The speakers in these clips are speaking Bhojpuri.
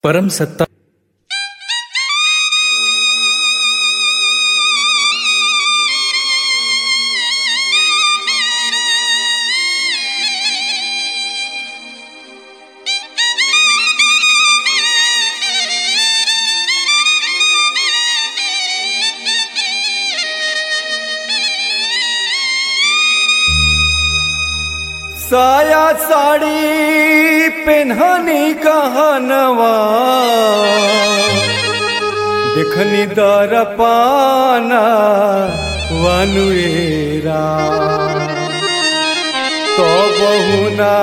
परम सत्ता साया साड़ी पेन्हनी कहनवा देखनी दर पाना वनुएरा तो बहुना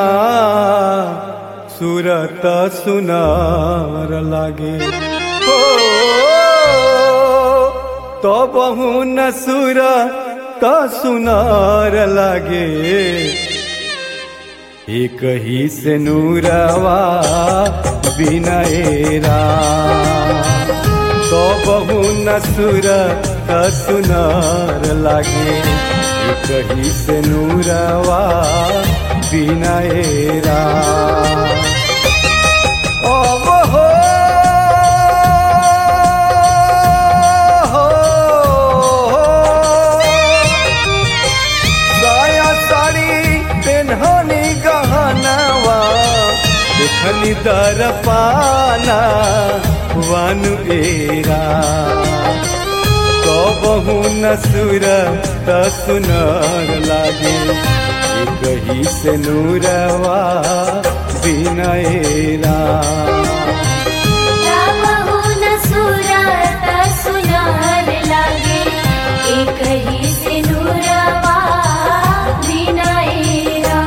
सुरत सुनार लागे हो तो बहुन सुरत सुनार लागे एक ही से नूरवा बिनएरा तो बहु नसुर सुनार लागे एक ही से नूरवा बिनएरा अब हो साया साड़ी पेन्हनी गहनवा देखनी दर पाना वन एरा कबहू नसुर सुनर लागे एक ही से नूरवा बिनएरा रामहु न सुरत सुनार लागे एक ही से नूरवा विनयरा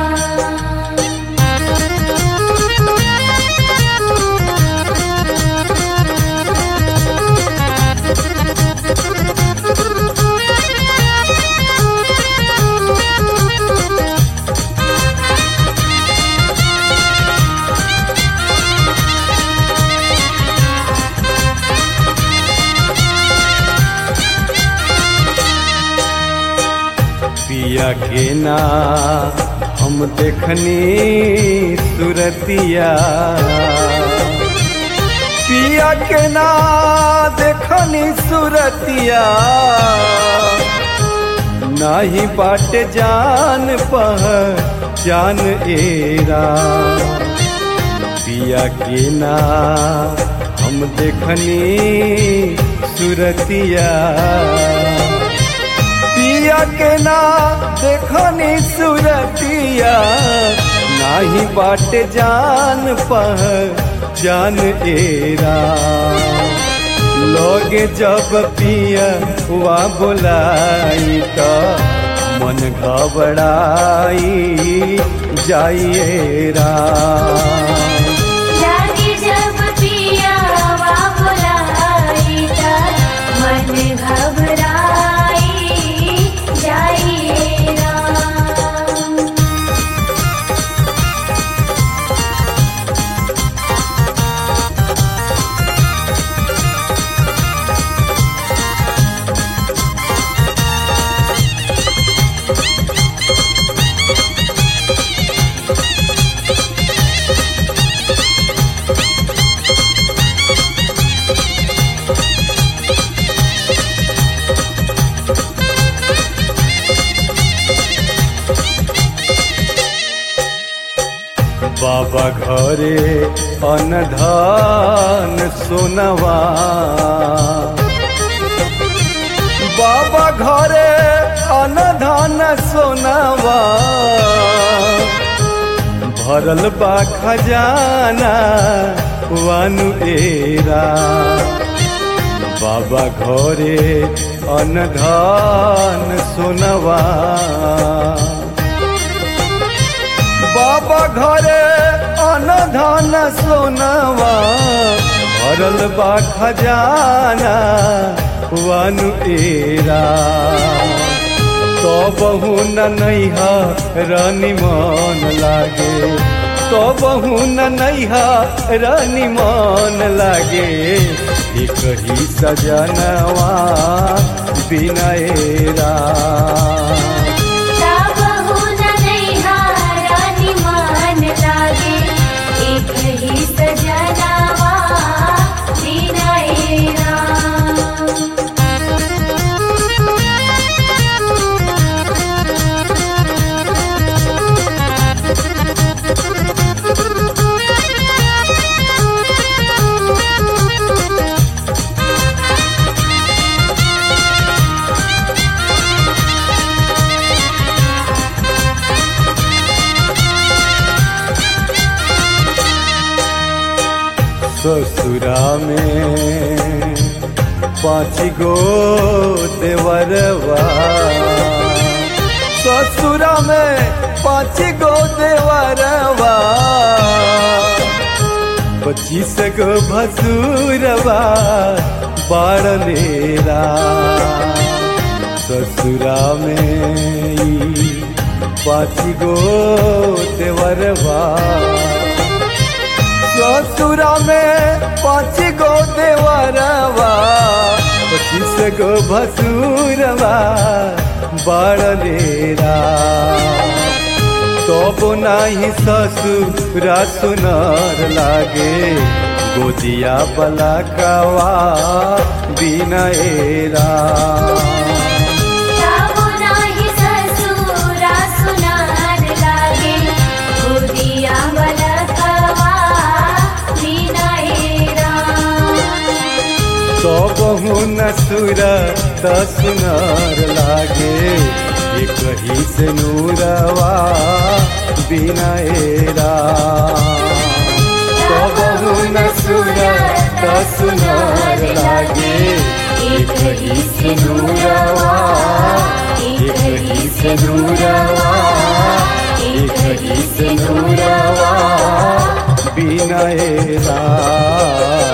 पिया के ना हम देखनी सुरतिया पिया के ना देखनी सुरतिया नाही बाट जान पह जान एरा पिया के ना हम देखनी सुरतिया पिया के ना देखनी सुरतिया नाही बाट जान पह जान एरा लोगे जब पिया हुआ बोलाई तो मन घबराई जाइएरा जागे जब पियावा बुलाई त मन घबराई जाइए राम बाबा घरे अनधान सोनवा बाबा घरे अनधान सोनवा भरल बा खजाना वानु एरा बाबा घरे अनधान सोनवा बाबा घरे अनधन सोनवा भरल बा खजाना वनु एरा तो बहु न नैहा रानी मन लागे तो बहु न नैहा रानी मन लागे एक ही सजनवा बिनएरा रामहु न नैहारा निमान लागे एक ही सजनावा ससुरा में पाँच गो देवरवा ससुरा में पाँच गो देवरवा पच्चीस गो भसुरवा बाड़लेरा ससुरा में ई पाँच गो देवरवा ससुरा में पाँच गो देवरवा पच्चीस गो भसुरवा बाड़लेरा तब नाही ससुरा सुनर लागे गोदिया बलकवा बिनएरा जाबो नाही ससुरा सुनार लागे गोदिया बलकवा विनयरा सबहु नसुर सुनर लागे ये कही से नूरवा बिनएरा सबहु नसुर सुनर लागे ये कही से नूरवा ये कही से नूरवा ये कही से नूरवा बिनएरा